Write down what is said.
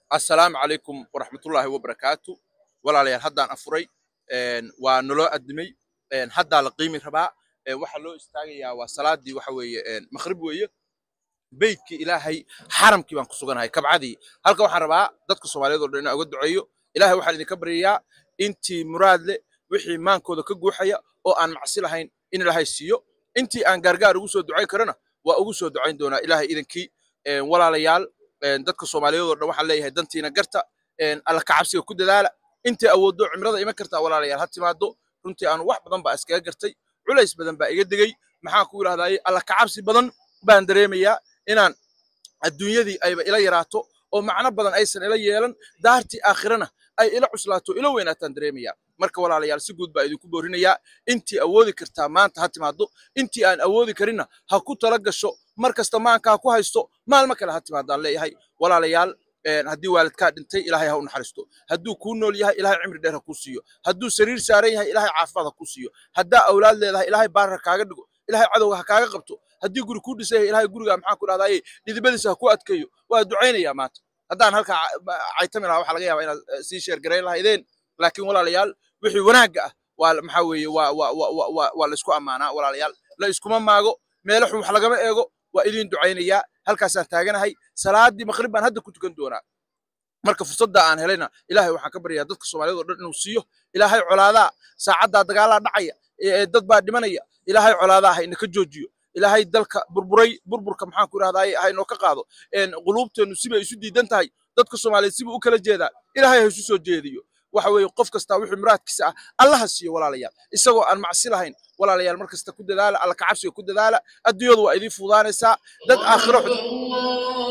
assalaamu calaykum waraxmatullaahi wabarakaatu walaalayaal haddaan afuray waa naloo addimay haddaa la qiimi rabaa waxaa loo istaagayaa waa salaadii waxa weeye maqrib weeye beydkii ilaahay xaramkii baan ku suganahay kabcadii halka waxaan rabaa dadka soomaaliyeed oo dhan inaan uga duceeyo ilaahay waxaan idinka baryayaa intii muraad leh wixii maankooda ka guuxaya oo aan macsi lahayn in ilaahay siiyo intii aan gaargaar ugu soo ducayn karana waa ugu soo ducayn doonaa ilaahay idankii walaalayaal dadka soomaaliyeed oo dhan waxaan leeyahay dantiina garta alla kacabsiga ku dadaala intii awooddo cimrada iman kartaa walaalayaal ha timaado runtii aan wax badan baa iskaga gartay culays badan baa iga degey maxaan ku yidhahdaye alla kacabsi badan baan dareemayaa inaan adduunyadii ayba ila yaraato oo macno badan aysan ila yeelan daartii aakhirana ay ila cuslaato ila weynaataan dareemayaa marka walaalayaal si guud baa idinku boorinayaa intii awoodi kartaa maanta ha timaado intii aan awoodi karinna ha ku tala gasho mar kasta maanka ha ku haysto maalmo kale ha timaadaan leeyahay walaalayaal haddii waalidkaa dhintay ilaahay ha u naxariisto hadduu kuu nool yahay ilaahay cimri dheer ha kuu siiyo hadduu sariir saaran yahay ilaahay caafimaad ha kuu siiyo haddaa awlaad leedahay ilaahay baar ha kaaga dhigo ilaahay cadowga ha kaaga qabto haddii guri kuu dhisay ilaahay gurigaa maxaan ku dhahdaye dhidibadiisa ha ku adkeeyo waa ducaynayaa maanta haddaan halkaa caytami lahaa waxaa laga yaabaa inaad sii sheergarayn lahaydeen laakiin walaalayaal wixii wanaagga ah waa maxaa weeye waa waa waa waa waa la isku ammaanaa walaalayaal la iskuma maago meelo xun wax lagama eego waa idiin ducaynayaa halkaasaan taaganahay salaadii maqrib baan hadda ku tukan doonaa marka fursadda aan helayna ilaahay waxaan ka baryayaa dadka soomaaliyeed oo dhan inuu siiyo ilaahay colaadaa saacaddaa dagaalaa dhacaya dad baa dhimanaya ilaahay colaadaa ha inaka joojiyo ilaahay dalka burburay burburka maxaan ku idhahdaye ha inoo ka qaado quluubteennu sibay isu diidan tahay dadka soomaaliyeed sibuu u kala jeedaa ilaahay ha isu soo jeediyo waxa weeye qof kastaa wixii muraadkiisa ah allaha siiyo walaalayaal isagoo aan macsi lahayn walaalayaal mar kasta ku dadaala alla kacabsiga ku dadaala adduunyadu waa idiin fuudaanaysaa dad aakhiro